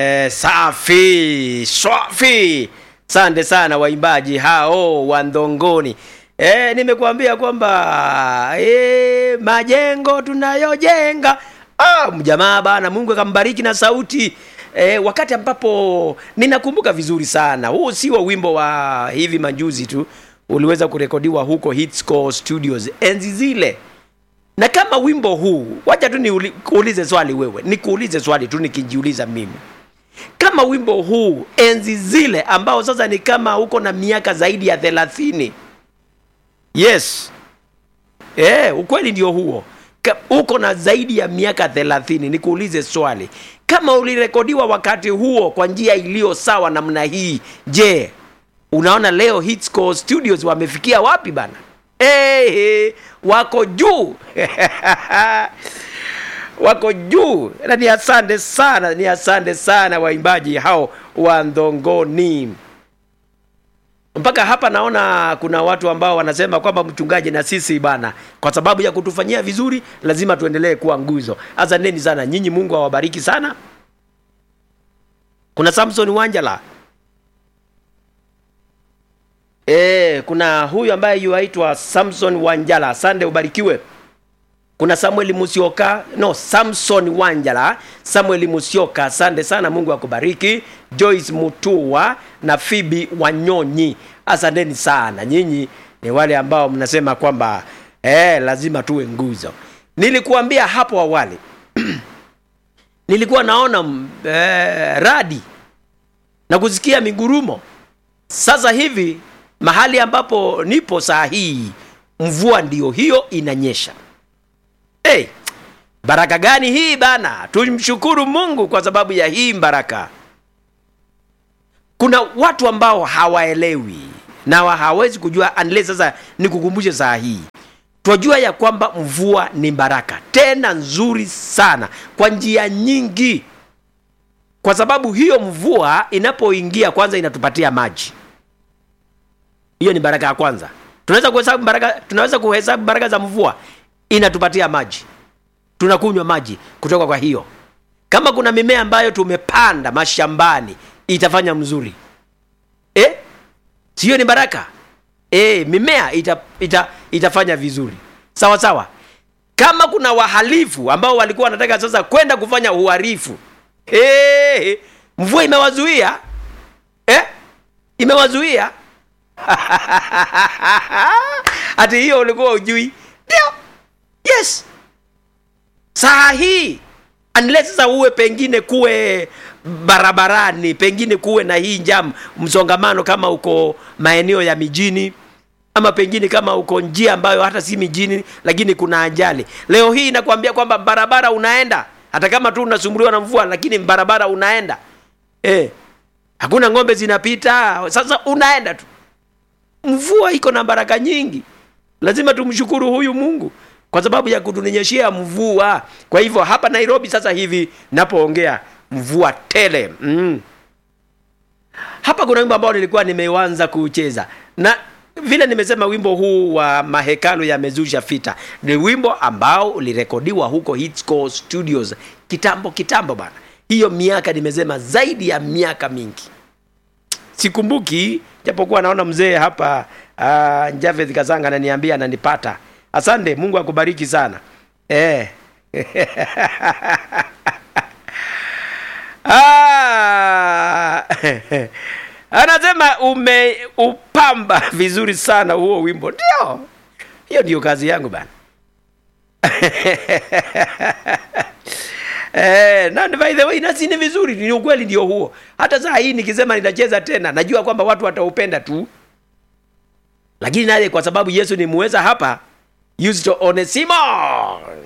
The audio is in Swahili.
Eh, safi swafi sante sana waimbaji hao wa ndongoni eh, nimekuambia kwamba eh, majengo tunayojenga ah, mjamaa bana mungu akambariki na sauti eh, wakati ambapo ninakumbuka vizuri sana huu sio wimbo wa hivi majuzi tu uliweza kurekodiwa huko Hitscore Studios enzi zile na kama wimbo huu wacha tu nikuulize swali wewe nikuulize swali tu nikijiuliza mimi kama wimbo huu enzi zile ambao sasa ni kama uko na miaka zaidi ya thelathini yes e, ukweli ndio huo Ka, uko na zaidi ya miaka thelathini nikuulize swali kama ulirekodiwa wakati huo kwa njia iliyo sawa namna hii je unaona leo Hitscore Studios wamefikia wapi bana hey, hey, wako juu wako juu na ni asante sana ni asante sana waimbaji hao wa ndongoni mpaka hapa naona kuna watu ambao wanasema kwamba mchungaji na sisi bana kwa sababu ya kutufanyia vizuri lazima tuendelee kuwa nguzo asanteni sana nyinyi mungu awabariki sana kuna samson wanjala e, kuna huyu ambaye yuaitwa samson wanjala asante ubarikiwe kuna samuel musioka no samson wanjala samuel musioka asante sana mungu akubariki joyce mutua na fibi wanyonyi asanteni sana nyinyi ni wale ambao mnasema kwamba eh, lazima tuwe nguzo nilikuambia hapo awali nilikuwa naona eh, radi na kusikia migurumo sasa hivi mahali ambapo nipo saa hii mvua ndiyo hiyo inanyesha hey, baraka gani hii bana tumshukuru mungu kwa sababu ya hii baraka kuna watu ambao hawaelewi na wa hawezi kujua unless sasa nikukumbushe saa hii twajua ya kwamba mvua ni baraka tena nzuri sana kwa njia nyingi kwa sababu hiyo mvua inapoingia kwanza inatupatia maji hiyo ni baraka ya kwanza tunaweza kuhesabu baraka tunaweza kuhesabu baraka za mvua inatupatia maji tunakunywa maji kutoka kwa hiyo kama kuna mimea ambayo tumepanda mashambani itafanya mzuri eh? siyo ni baraka eh, mimea ita, ita, itafanya vizuri sawa sawa kama kuna wahalifu ambao walikuwa wanataka sasa kwenda kufanya uharifu eh, mvua imewazuia eh? imewazuia hati hiyo ulikuwa ujui ndio yes saa hii unless sasa uwe pengine kuwe barabarani pengine kuwe na hii njam msongamano kama uko maeneo ya mijini ama pengine kama uko njia ambayo hata si mijini lakini kuna ajali leo hii inakwambia kwamba barabara unaenda hata kama tu unasumbuliwa na mvua lakini barabara unaenda eh, hakuna ng'ombe zinapita sasa unaenda tu mvua iko na baraka nyingi lazima tumshukuru huyu mungu kwa sababu ya kutunyeshea mvua kwa hivyo hapa nairobi sasa hivi napoongea mvua tele mm. hapa kuna wimbo ambao nilikuwa nimeuanza kucheza na vile nimesema wimbo huu wa mahekalo yamezusha fita ni wimbo ambao ulirekodiwa huko Hitscore studios kitambo kitambo bana hiyo miaka nimesema zaidi ya miaka mingi sikumbuki japokuwa naona mzee hapa uh, Javeth Kazanga ananiambia ananipata. Asante, Mungu akubariki sana eh. ah, anasema umeupamba vizuri sana huo wimbo. Ndio, hiyo ndio kazi yangu bana. Eh, na by the way nasi ni vizuri, ni ukweli ndio huo. Hata saa hii nikisema nitacheza tena, najua kwamba watu wataupenda tu, lakini naye kwa sababu Yesu ni muweza hapa, Yusto Onesimo